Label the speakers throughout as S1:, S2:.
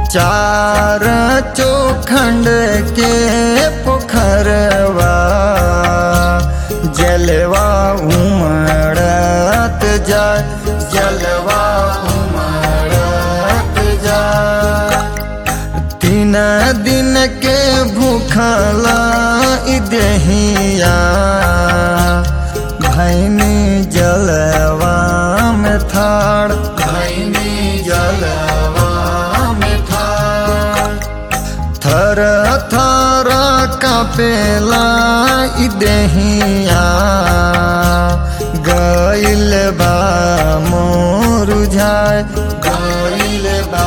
S1: चार चौखंड के पोखरवा जलवा उमड़त जाय जलवा उमड़त जाय तीन दिन के भूखला इ देहिया भैनी जलवा में थाड़ भैनी जलवा में थाड़ थर थर कपेला इ देहिया गइल बा मोरुझाय गइल बा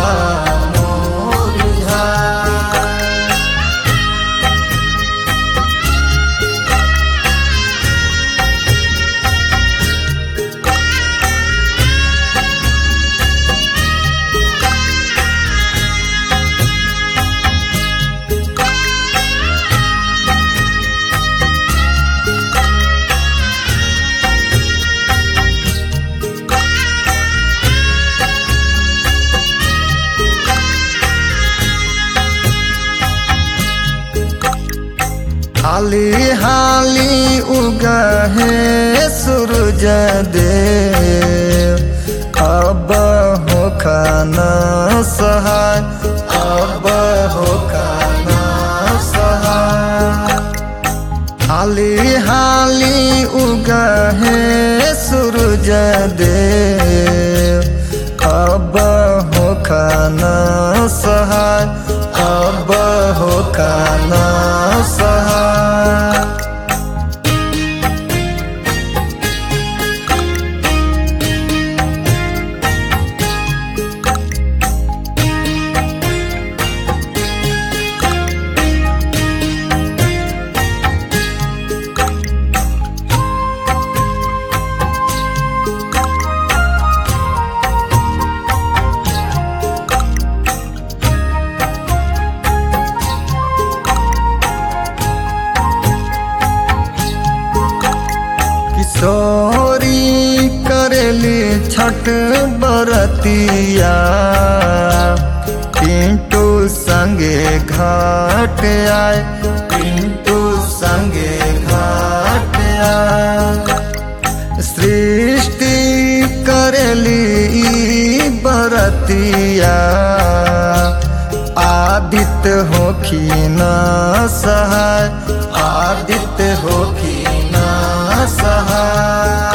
S1: मोरुझाय हाली हाली उगहे सूरज देव अब हो खाना सहाय अब हो खाना सहाय हाली हाली उगहे सूरज देव अब हो खाना सहाय अब हो खाना सहाय किशोरी करेली छठ बरतिया पिंटू संगे घाट आए पिंटू संगे घाट आए सृष्टि करेली ई बरतिया आदित्य होखी न सहाय आदित्य होखी न सहाय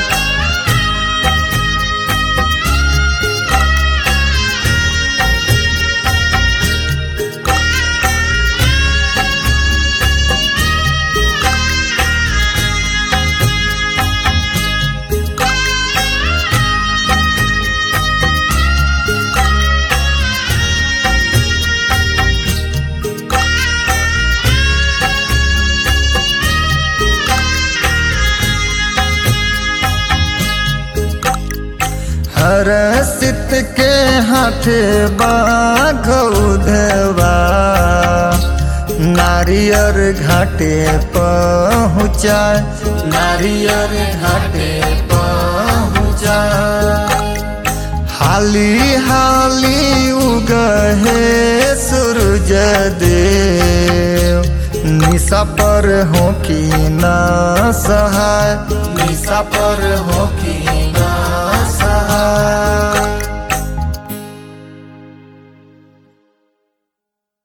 S1: हर सित के हाथ बाघवा नारियर घाटे पहुँचाए नारियर घाटे पहुँचाए हाली हाली उगहे सूरज देव निशा पर हो कि ना सहाय निशा पर हो कि ना सहाय